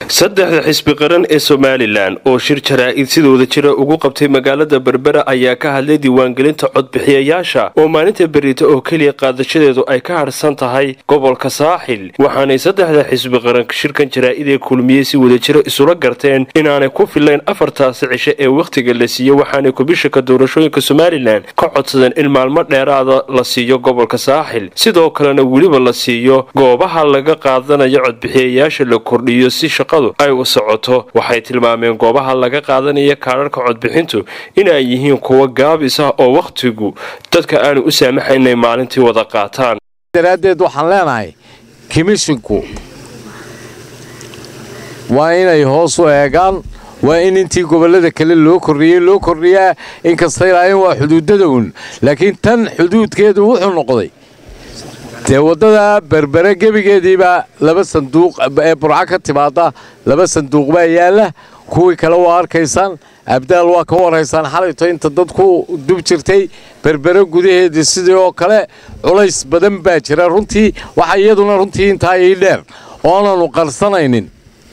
saddexda xisbi qaran ee somalilan oo shir jaraa'id sidooda jira ugu qabtay magaalada berbera ayaa ka hadlay diiwaangelinta codbixiyayaasha oo maalinta berita oo keliya qaadashadeedu ay ka harsan tahay gobolka saaxil waxaanay saddexda xisbi qaran shirkan jaraa'id ee kulmiyey si wadajiro isula garteen inaanay ku filayn afartaasi cishe ee wakhtiga la siiyo waxaanay kubishaka doorashooyinka somalilan ka codsadeen in maalmo dheeraada la siiyo gobolka saaxil sidoo kalena weliba la siiyo goobaha laga qaadanayo codbixiyayaasha la kordhiyo si ay u socoto waxay tilmaameen goobaha laga qaadanaya kaadharhka codbixintu inay yihiin kuwo gaabis ah oo wakhtigu dadka aanu u saamaxayn inay maalintii wada qaataan daraaddeed waxaan leenahay kimishinku waa inay hoos u eegaan waa in intii gobollada kale loo kordhiyey loo kordhiyaa inkastay lahayn waa xuduudada un laakiin tan xuduudkeedu wuxuu noqday dee waddada berbere gebigeediiba laba sanduuq ee burco ka timaada laba sanduuq baa yaalla kuwii kale waa arkaysaan abdaal waa ka warhaysaan xalayto inta dadku dub jirtay berbere gudaheedii sidii oo kale culays badan baa jira runtii waxa iyaduna runtii intaa ii dheer oonaanu qarsanaynin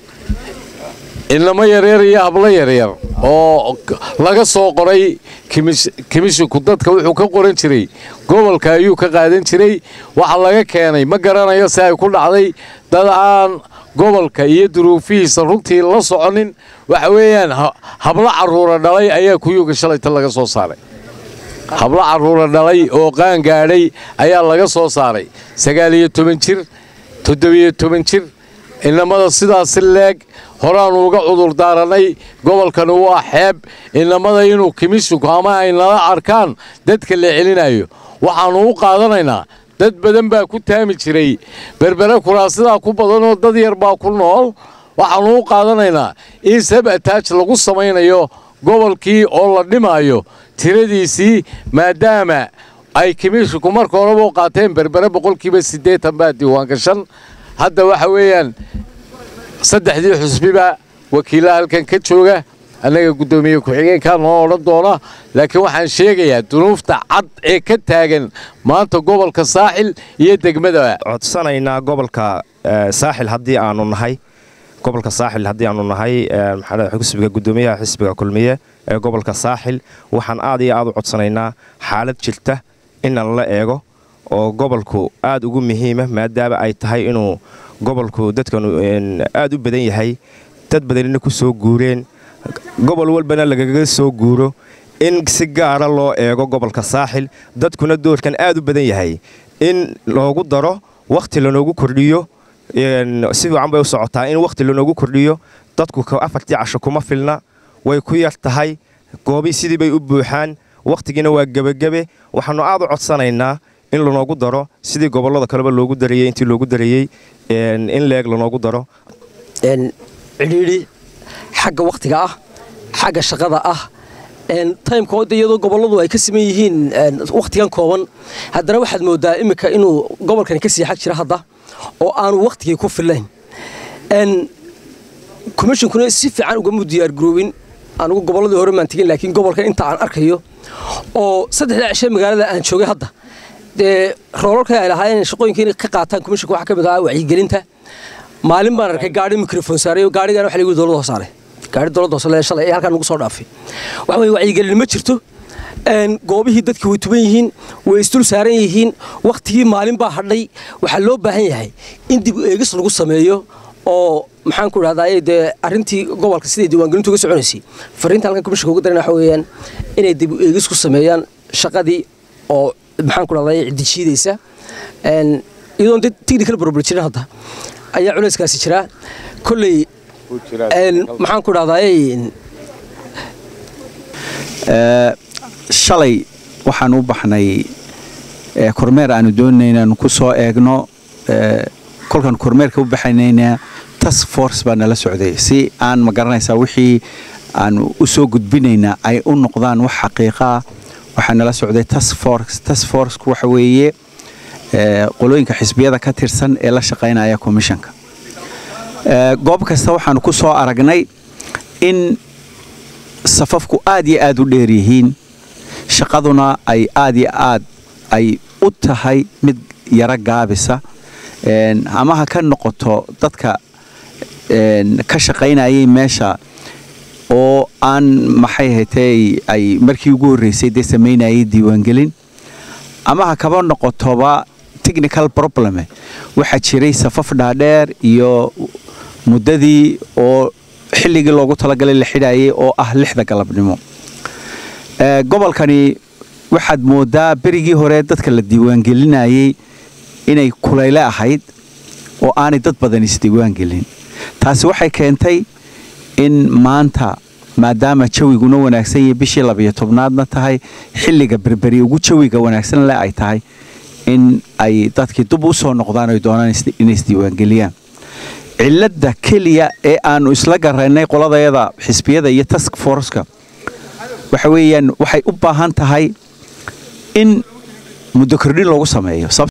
inamo yaryar iyo hablo yaryar oo laga soo qoray kimishinku dadka wuxuu ka qoran jiray gobolka ayuu ka qaadan jiray waxa laga keenay ma garanayo si ay ku dhacday dad aan gobolka iyo duruufihiisa runtii la soconin waxa weeyaan hablo carruura dhalay ayaa kuyuga shalayta laga soo saaray hablo carruura dhalay oo qaan gaadhay ayaa laga soo saaray sagaal iyo toban jir toddobiyo toban jir inamada sidaasi leeg horaannu uga cudur daarannay gobolkani waa xeeb inamada inuu kimishinku ama ay nala arkaan dadka la celinayo waxaannu u qaadanaynaa dad badan baa ku taami jiray berbere kuraasidaa ku badanoo dad yar baa ku nool waxaannu u qaadanaynaa in sabataaj lagu samaynayo gobolkii oo la dhimaayo tiradiisii maadaama ay kimishinku marka horeba u qaateen berbere boqolkiiba siddeetan baa diiwaangashan hadda waxa weeyaan saddexdii xusbiba wakiillaha halkan ka jooga annaga guddoomiye ku-xigeenkaa noo odhan doona laakiin waxaan sheegayaa dunuufta cad ee ka taagan maanta gobolka saaxil iyo degmada codsanaynaa gobolka saaxil haddii aanu nahay gobolka saaxil haddii aanu nahay xisbiga guddoomiyaha xisbiga kulmiye ee gobolka saaxil waxaan aad iyo aad u codsanaynaa xaalad jirta inaan la eego oo gobolku aad ugu muhiima maadaama ay tahay inuu gobolku dadkanu aad u badan yahay dad badanina ku soo guureen gobol walbana lagaga soo guuro in si gaara loo eego gobolka saaxil dadkuna doorkan aad u badan yahay in loogu daro wakhti lanoogu kordhiyo si fiican bay u socotaa in wakhti lanoogu kordhiyo dadku afartii casho kuma filna way ku yar tahay goobi sidii bay u buuxaan wakhtigiina waa gebagebe waxaannu aad u codsanaynaa in lanoogu daro sidii gobollada kaleba loogu darayey intii loogu darayey in leeg lanoogu daro cidhiidhi xagga wakhtiga ah xagga shaqada ah taymkood iyadoo gobolladu ay ka siman yihiin wakhtigan kooban haddana waxaad moodaa iminka inuu gobolkani ka sii xag jira hadda oo aanu wakhtigii ku filayn komishinkuna si fiican ugamu diyaargaroobin anugu gobolladii hore maan tegin laakiin gobolka inta aan arkayo oo saddexdaa cishe magaalada aan joogay hadda dee roolalka ay lahaayeen shaqooyinka inay ka qaataan komishinka waxaa ka mid ahaa wacyigelinta maalin baan arkay gaari mikrofon saaray oo gaarigan waxa lagu dowladda hoos saaray gaari dowladda hoos leedahay shalay ee halkan nagu soo dhaafay waxa weeye wacyigelin ma jirto goobihii dadka way tuban yihiin way isdul saaran yihiin wakhtigii maalin baa hadhay waxaa loo baahan yahay in dib u eegis lagu sameeyo oo maxaan ku idhahdaa dee arrintii gobolka siday diiwaangelintu uga soconaysay fariinta halkan komishinka ugu darana waxa weeyaan inay dib u eegis ku sameeyaan shaqadii oo maxaan ku dhahdaa ciddijiidaysa iyadoon dad technical problem jirin hadda ayaa culayskaasi jiraa kolley maxaan ku dhahdaa shalay waxaan u baxnay kormeer aanu doonayna inaanu ku soo eegno kolkaan kormeerka u baxanaynaa task force baa nala socday si aan ma garanaysaa wixii aanu u soo gudbinaynaa ay u noqdaan wax xaqiiqaa waxaa nala socday task force task forceku waxa weeye qolooyinka xisbiyada ka tirsan ee la shaqaynaya komishanka goob kasta waxaanu ku soo aragnay in safafku aad iyo aad u dheer yihiin shaqaduna ay aad iyo aad ay u tahay mid yaro gaabisa ama ha ka noqoto dadka ka shaqaynayay meesha oo aan maxay hatay ay markii ugu horreysay dee samaynayay diiwaangelin ama ha kaba noqotoba technical probleme waxaa jiray safaf dhaadheer iyo muddadii oo xilligii loogu talagalay la xidhayay oo ah lixda galabnimo gobolkani waxaad moodaa berigii hore dadka la diiwaangelinayay inay kulayle ahayd oo aanay dad badan isdiiwaangelin taasi waxay keentay in maanta maadaama jawiguna wanaagsan yahay bishii labiyo tobnaadna tahay xilliga berberi ugu jawiga wanaagsan le ay tahay in ay dadkii dub u soo noqdaan ay doonaan inay isdiiwaangeliyaan cilladda keliya ee aanu isla garaynay qoladayada xisbiyada iyo task forceka waxa weeyaan waxay u baahan tahay in muddo kordhin loogu sameeyo